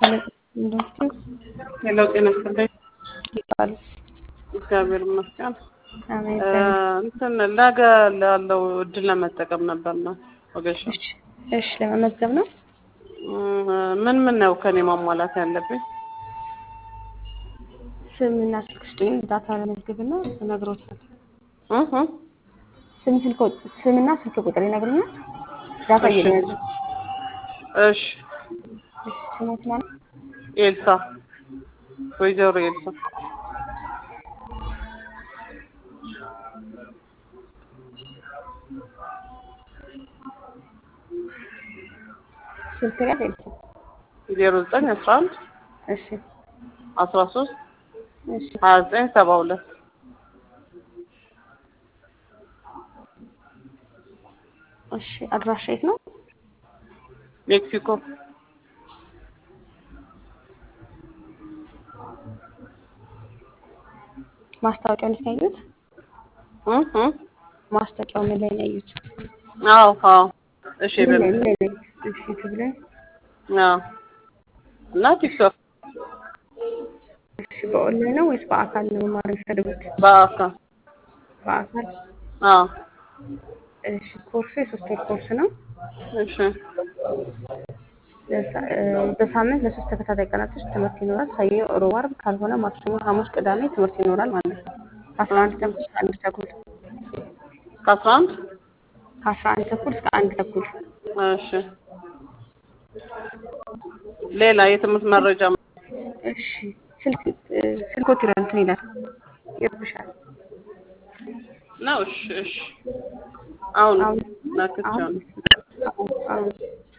እንደምትይው ሄሎ ጤና ይስጥልኝ። ይባሉ እግዚአብሔር ይመስገን። አሜን። እንትን ነገ ላለው እድል ለመጠቀም ነበር ነው ወገሻ። እሺ፣ እሺ ለመመዝገብ ነው። ምን ምን ነው ከኔ ማሟላት ያለብኝ? ስምና ስልክ ስጡኝ፣ ዳታ ለመዝገብና እነግሮታለሁ። እህ ስም ስልክ ስምና ስልክ ቁጥር ይነግሩኛል። ዳታ እሺ። እየያዙ እሺ እሺ፣ ስሞት ማለት ኤልሳ ወይዘሮ ኤልሳ ስልክ ጋር ኤልሳ። ዜሮ ዘጠኝ አስራ አንድ እሺ፣ አስራ ሶስት እሺ፣ ሀያ ዘጠኝ ሰባ ሁለት እሺ። አድራሻ የት ነው? ሜክሲኮ ማስታወቂያውን የት ነው ያዩት? እህ እህ ማስታወቂያው ምን ላይ ነው ያዩት? አዎ አዎ እሺ ምን ላይ በል ምን ላይ ነው ያዩት? እሺ፣ ዩቲዩብ ላይ አዎ እና ቲክቶክ እሺ። በኦንላይን ነው ወይስ በአካል ነው መማር የሚፈልጉት? በአካል በአካል አዎ እሺ። ኮርሱ የሶስት ወር ኮርስ ነው። እሺ ለሳ- እ፣ በሳምንት ለሶስት ተከታታይ ቀናቶች ትምህርት ይኖራል። ሰኞ፣ ሮብ፣ ዓርብ ካልሆነ ማክሰኞ፣ ሐሙስ፣ ቅዳሜ ትምህርት ይኖራል ማለት ነው። ከአስራ አንድ ተኩል እስከ አንድ ተኩል ከአስራ አንድ ከአስራ አንድ ተኩል እስከ አንድ ተኩል እሺ ሌላ የትምህርት መረጃ እሺ። ስልክ እ፣ ስልኮት ይላል እንትን ይላል ይርብሻል። ነው እሺ እሺ አሁን አሁን ናክቻለሁ አሁን አሁን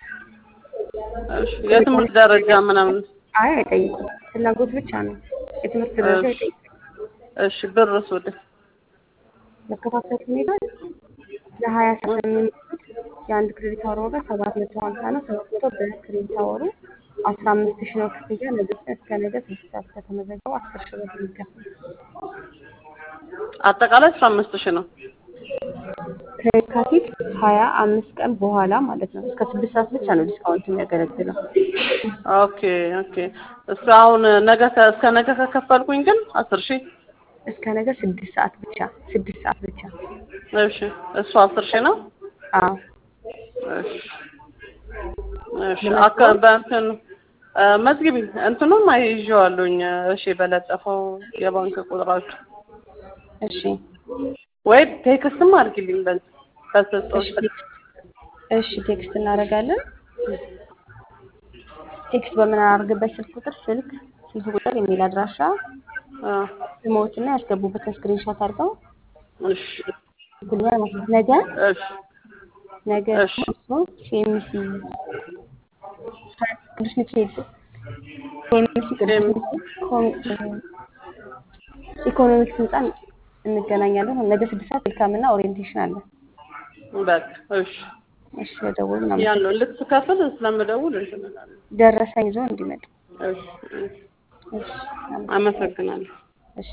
እሺ የትምህርት ደረጃ ምናምን አይ አይጠይቁም። ፍላጎት ብቻ ነው። የትምህርት ደረጃ እሺ አይጠይቁም። እሺ ብርስ ወደ መከታተል ሁኔታ ለሀያ ሰዓት የሚመጡት የአንድ ክሬዲት አወር ዋጋ ሰባት መቶ ሀምሳ ነው። ሰባት መቶ በክሬዲት አወሩ አስራ አምስት ሺህ ነው ክፍያ። ነገ እስከ ነገ ስድስት ሰዓት ከተመዘገቡ አስር ሺህ ብር የሚከፍል አጠቃላይ አስራ አምስት ሺህ ነው ከየካቲት ሀያ አምስት ቀን በኋላ ማለት ነው። እስከ ስድስት ሰዓት ብቻ ነው ዲስካውንት የሚያገለግለው። ኦኬ ኦኬ እሱ አሁን ነገ ከ- እስከ ነገ ከከፈልኩኝ ግን አስር ሺህ እስከ ነገ ስድስት ሰዓት ብቻ ስድስት ሰዓት ብቻ። እሺ እሱ አስር ሺህ ነው አዎ እሺ እሺ ለመዝገብ? አካ በእንትን እ፣ መዝግቢ እንትኑም አይዤዋለሁኝ እሺ በለጠፈው የባንክ ቁጥራችሁ እሺ ወይ ቴክስትም አድርጊልኝ በዚህ ከሰጠሁሽ እሺ ቴክስት እሺ ቴክስት እናደርጋለን። ቴክስት በምናደርግበት ስልክ ቁጥር ስልክ ስልክ ቁጥር የሚል አድራሻ አ፣ ስሞትና ያስገቡበትን ስክሪንሾት አድርገው እሺ ጉልበት ማለት ነው። ነገ እሺ ነገ እሺ እሱ ሲኤምሲ ቅዱስ ሚካኤል ሲኤምሲ ቅዱስ ሴም ሚካኤል ኮም- ኢኮኖሚክስ ህንፃ እንገናኛለን። ነገ ስድስት ሰዓት ዌልካምና ኦሪየንቴሽን አለ። በቃ እሺ እሺ በደውል ያን እናመሰግናለን። ነው ልትከፍል ስለምደውል እንትን እላለሁ። ደረሰኝ ይዞ እንዲመጡ እሺ እሺ እሺ እናመሰግናለን። አመሰግናለሁ